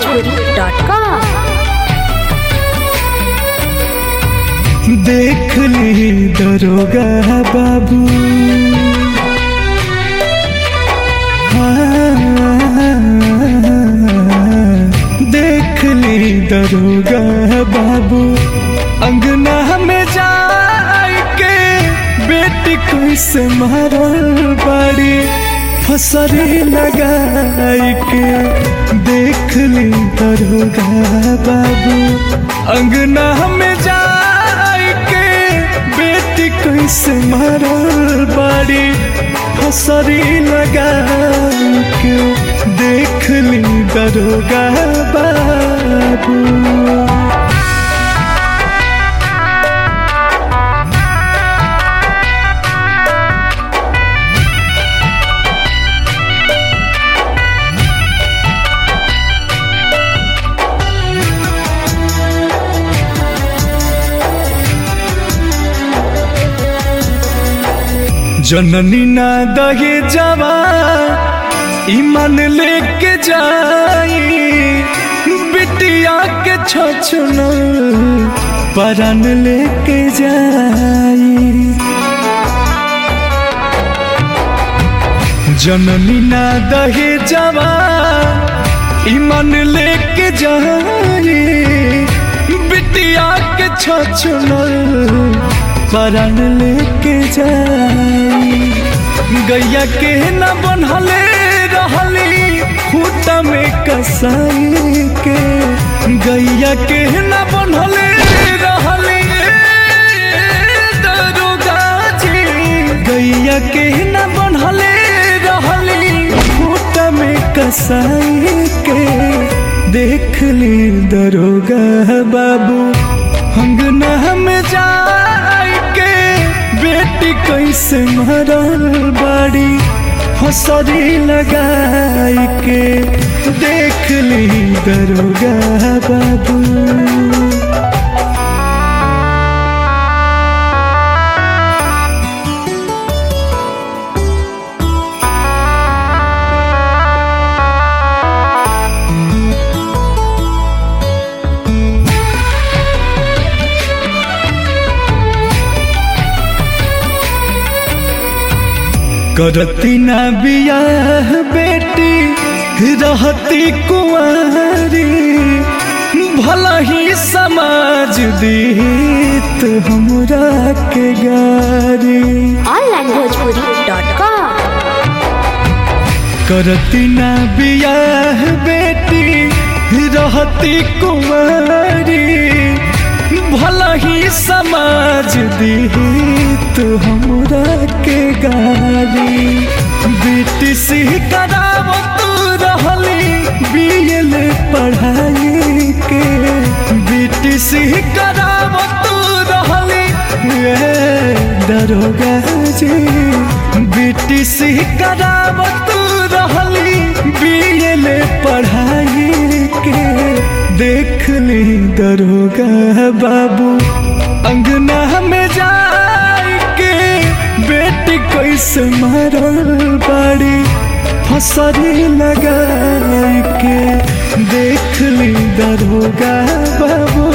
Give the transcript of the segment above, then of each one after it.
onlinebhojpuri.com देख ली दरोगा बाबू हाँ, देख ली दरोगा बाबू अंगना में जाए के बेटी कैसे मारल बाड़ी फसरी लगाई के देख ली दरोगा बाबू अंगना में जाए के बेटी कैसे मारल बाड़ी फसरी लगाई के देख ली दरोगा बाबू जननी ना दहे जवा ईमान लेके जाई बिटिया के छछन परान लेके जाई जननी ना दहे जवा ईमान लेके जाई बिटिया के छछन परान लेके जाई गैया के न बनहले रहली खूटा में कसाई के गैया के न बनहले रहली दरोगा जी गैया के न बनहले रहली खूटा में कसाई के देख ली दरोगा बाबू अंगना में जाए के बेटी कैसे मरल बाड़ी फसरी लगाई के देख ली दरोगा बाबू करती ना बियाह बेटी रहती कुंवारी भला ही समाज दीत हमरा के गारी onlinebhojpuri.com करती ना बियाह बेटी रहती कुंवारी भला ही समाज दीत हमरा के गारी बेटी से करावत रहली बीएल पढ़ाई के बेटी से करावत रहली ए, दरोगा जी बेटी से करावत रहली बीएल पढ़ाई के देख ली दरोगा बाबू अंगना में जाए के बेटी कैसे मारल बाड़ी फसरी लगाई के देख ली दरोगा बाबू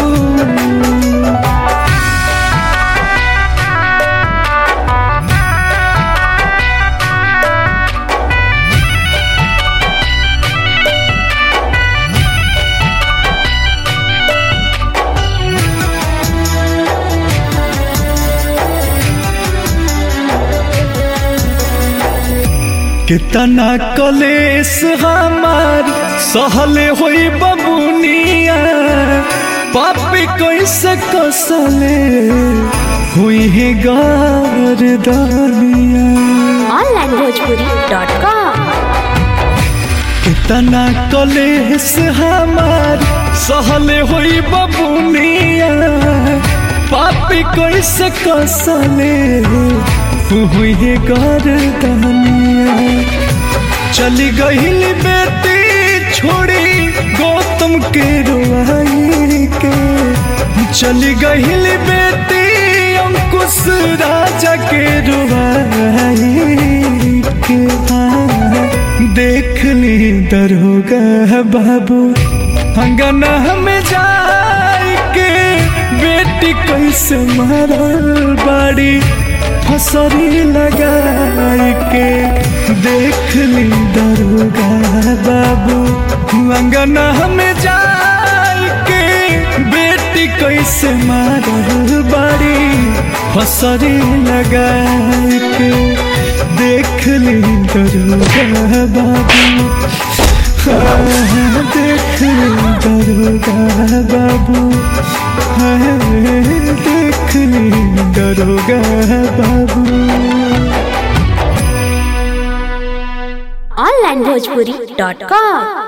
कितना कलेस हमार सहले होई बबुनिया पापी कैसे कसले हुई है गारदानिया onlinebhojpuri.com कितना कलेस हमार सहले होई बबुनिया पापी कैसे कसले हुई है गारदानिया चली गईल बेटी छोड़ी गौतम के रुआई के चली गईल बेटी अंकुश राजा के रुआई के हाँ, देख ली दरोगा बाबू अंगना में जाई के बेटी कैसे मारल बाड़ी फसरी लगाई के देख ली दरोगा बाबू अंगना में जाई के बेटी कैसे मारल बाड़ी फसरी लगाई के देख ली दरोगा बाबू देख ली दरोगा बाबू देख ली दरोगा बाबू onlinebhojpuri.com